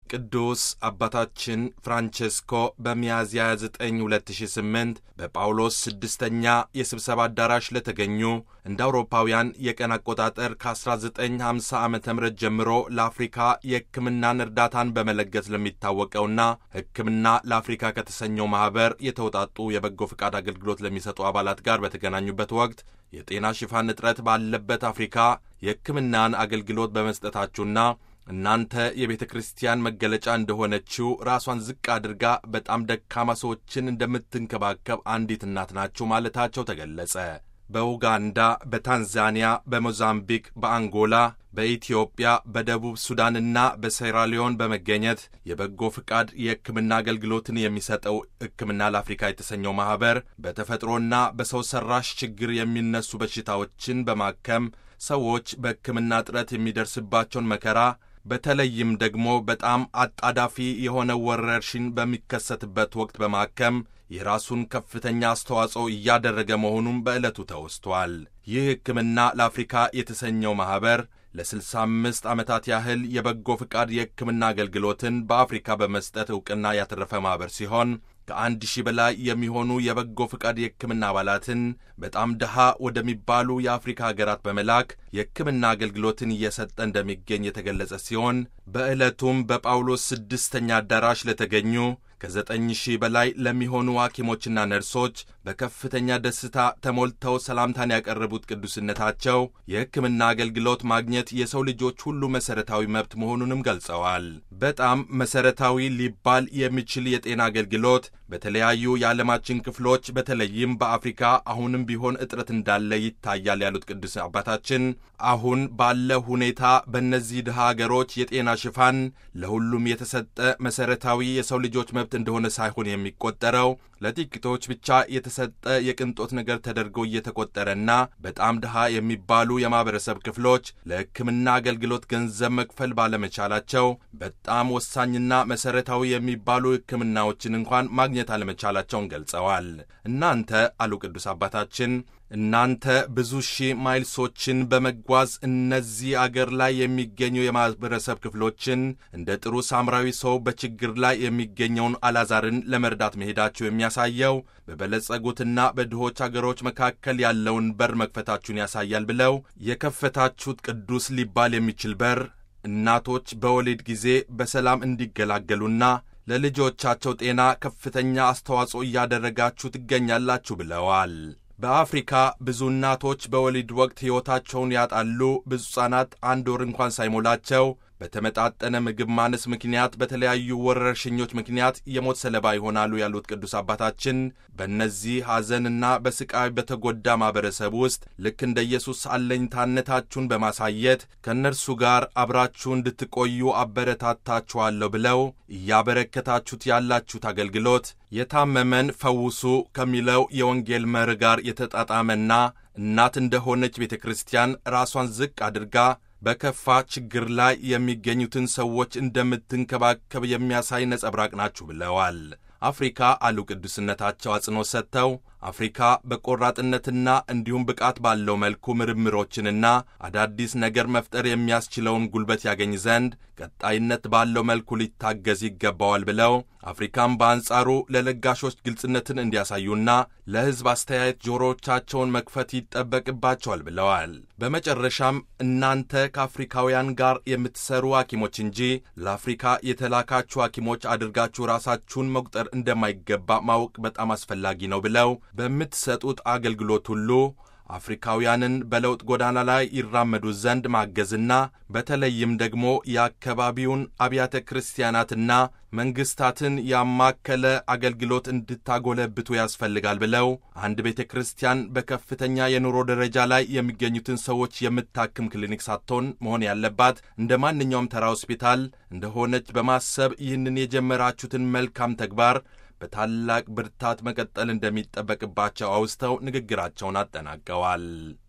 ቅዱስ አባታችን ፍራንቼስኮ በሚያዝያ 29 2008 በጳውሎስ ስድስተኛ የስብሰባ አዳራሽ ለተገኙ እንደ አውሮፓውያን የቀን አቆጣጠር ከ1950 ዓ ም ጀምሮ ለአፍሪካ የሕክምናን እርዳታን በመለገስ ለሚታወቀውና ሕክምና ለአፍሪካ ከተሰኘው ማኅበር የተውጣጡ የበጎ ፈቃድ አገልግሎት ለሚሰጡ አባላት ጋር በተገናኙበት ወቅት የጤና ሽፋን እጥረት ባለበት አፍሪካ የሕክምናን አገልግሎት በመስጠታችሁና እናንተ የቤተ ክርስቲያን መገለጫ እንደሆነችው ራሷን ዝቅ አድርጋ በጣም ደካማ ሰዎችን እንደምትንከባከብ አንዲት እናት ናችሁ ማለታቸው ተገለጸ። በኡጋንዳ፣ በታንዛኒያ፣ በሞዛምቢክ፣ በአንጎላ፣ በኢትዮጵያ፣ በደቡብ ሱዳንና በሴራሊዮን በመገኘት የበጎ ፍቃድ የሕክምና አገልግሎትን የሚሰጠው ሕክምና ለአፍሪካ የተሰኘው ማኅበር በተፈጥሮና በሰው ሠራሽ ችግር የሚነሱ በሽታዎችን በማከም ሰዎች በሕክምና እጥረት የሚደርስባቸውን መከራ በተለይም ደግሞ በጣም አጣዳፊ የሆነ ወረርሽኝ በሚከሰትበት ወቅት በማከም የራሱን ከፍተኛ አስተዋጽኦ እያደረገ መሆኑን በዕለቱ ተወስቷል። ይህ ሕክምና ለአፍሪካ የተሰኘው ማኅበር ለ65 ዓመታት ያህል የበጎ ፍቃድ የሕክምና አገልግሎትን በአፍሪካ በመስጠት ዕውቅና ያተረፈ ማኅበር ሲሆን ከአንድ ሺህ በላይ የሚሆኑ የበጎ ፍቃድ የሕክምና አባላትን በጣም ድሃ ወደሚባሉ የአፍሪካ ሀገራት በመላክ የሕክምና አገልግሎትን እየሰጠ እንደሚገኝ የተገለጸ ሲሆን በዕለቱም በጳውሎስ ስድስተኛ አዳራሽ ለተገኙ ከዘጠኝ ሺህ በላይ ለሚሆኑ ሐኪሞችና ነርሶች በከፍተኛ ደስታ ተሞልተው ሰላምታን ያቀረቡት ቅዱስነታቸው የሕክምና አገልግሎት ማግኘት የሰው ልጆች ሁሉ መሠረታዊ መብት መሆኑንም ገልጸዋል። በጣም መሠረታዊ ሊባል የሚችል የጤና አገልግሎት በተለያዩ የዓለማችን ክፍሎች በተለይም በአፍሪካ አሁንም ቢሆን እጥረት እንዳለ ይታያል ያሉት ቅዱስ አባታችን አሁን ባለ ሁኔታ በእነዚህ ድሃ አገሮች የጤና ሽፋን ለሁሉም የተሰጠ መሠረታዊ የሰው ልጆች መብት እንደሆነ ሳይሆን የሚቆጠረው ለጥቂቶች ብቻ የተሰጠ የቅንጦት ነገር ተደርጎ እየተቆጠረና በጣም ድሃ የሚባሉ የማኅበረሰብ ክፍሎች ለሕክምና አገልግሎት ገንዘብ መክፈል ባለመቻላቸው በጣም ወሳኝና መሠረታዊ የሚባሉ ሕክምናዎችን እንኳን ማግኘት አለመቻላቸውን ገልጸዋል። እናንተ አሉ ቅዱስ አባታችን እናንተ ብዙ ሺህ ማይልሶችን በመጓዝ እነዚህ አገር ላይ የሚገኙ የማኅበረሰብ ክፍሎችን እንደ ጥሩ ሳምራዊ ሰው በችግር ላይ የሚገኘውን አላዛርን ለመርዳት መሄዳችሁ የሚያሳየው በበለጸጉትና በድሆች አገሮች መካከል ያለውን በር መክፈታችሁን ያሳያል ብለው የከፈታችሁት ቅዱስ ሊባል የሚችል በር እናቶች በወሊድ ጊዜ በሰላም እንዲገላገሉና ለልጆቻቸው ጤና ከፍተኛ አስተዋጽኦ እያደረጋችሁ ትገኛላችሁ ብለዋል። በአፍሪካ ብዙ እናቶች በወሊድ ወቅት ሕይወታቸውን ያጣሉ። ብዙ ሕፃናት አንድ ወር እንኳን ሳይሞላቸው በተመጣጠነ ምግብ ማነስ ምክንያት በተለያዩ ወረርሽኞች ምክንያት የሞት ሰለባ ይሆናሉ ያሉት ቅዱስ አባታችን በእነዚህ ሐዘንና በስቃይ በተጎዳ ማኅበረሰብ ውስጥ ልክ እንደ ኢየሱስ አለኝታነታችሁን በማሳየት ከእነርሱ ጋር አብራችሁ እንድትቆዩ አበረታታችኋለሁ ብለው እያበረከታችሁት ያላችሁት አገልግሎት የታመመን ፈውሱ ከሚለው የወንጌል መርህ ጋር የተጣጣመና እናት እንደሆነች ቤተ ክርስቲያን ራሷን ዝቅ አድርጋ በከፋ ችግር ላይ የሚገኙትን ሰዎች እንደምትንከባከብ የሚያሳይ ነጸብራቅ ናችሁ ብለዋል። አፍሪካ አሉ ቅዱስነታቸው አጽንኦት ሰጥተው አፍሪካ በቆራጥነትና እንዲሁም ብቃት ባለው መልኩ ምርምሮችንና አዳዲስ ነገር መፍጠር የሚያስችለውን ጉልበት ያገኝ ዘንድ ቀጣይነት ባለው መልኩ ሊታገዝ ይገባዋል ብለው አፍሪካም በአንጻሩ ለለጋሾች ግልጽነትን እንዲያሳዩና ለሕዝብ አስተያየት ጆሮዎቻቸውን መክፈት ይጠበቅባቸዋል ብለዋል። በመጨረሻም እናንተ ከአፍሪካውያን ጋር የምትሰሩ ሐኪሞች እንጂ ለአፍሪካ የተላካችሁ ሐኪሞች አድርጋችሁ ራሳችሁን መቁጠር እንደማይገባ ማወቅ በጣም አስፈላጊ ነው ብለው በምትሰጡት አገልግሎት ሁሉ አፍሪካውያንን በለውጥ ጎዳና ላይ ይራመዱ ዘንድ ማገዝና በተለይም ደግሞ የአካባቢውን አብያተ ክርስቲያናትና መንግስታትን ያማከለ አገልግሎት እንድታጎለብቱ ያስፈልጋል ብለው አንድ ቤተ ክርስቲያን በከፍተኛ የኑሮ ደረጃ ላይ የሚገኙትን ሰዎች የምታክም ክሊኒክ ሳትሆን መሆን ያለባት እንደ ማንኛውም ተራ ሆስፒታል እንደሆነች በማሰብ ይህንን የጀመራችሁትን መልካም ተግባር በታላቅ ብርታት መቀጠል እንደሚጠበቅባቸው አውስተው ንግግራቸውን አጠናቀዋል።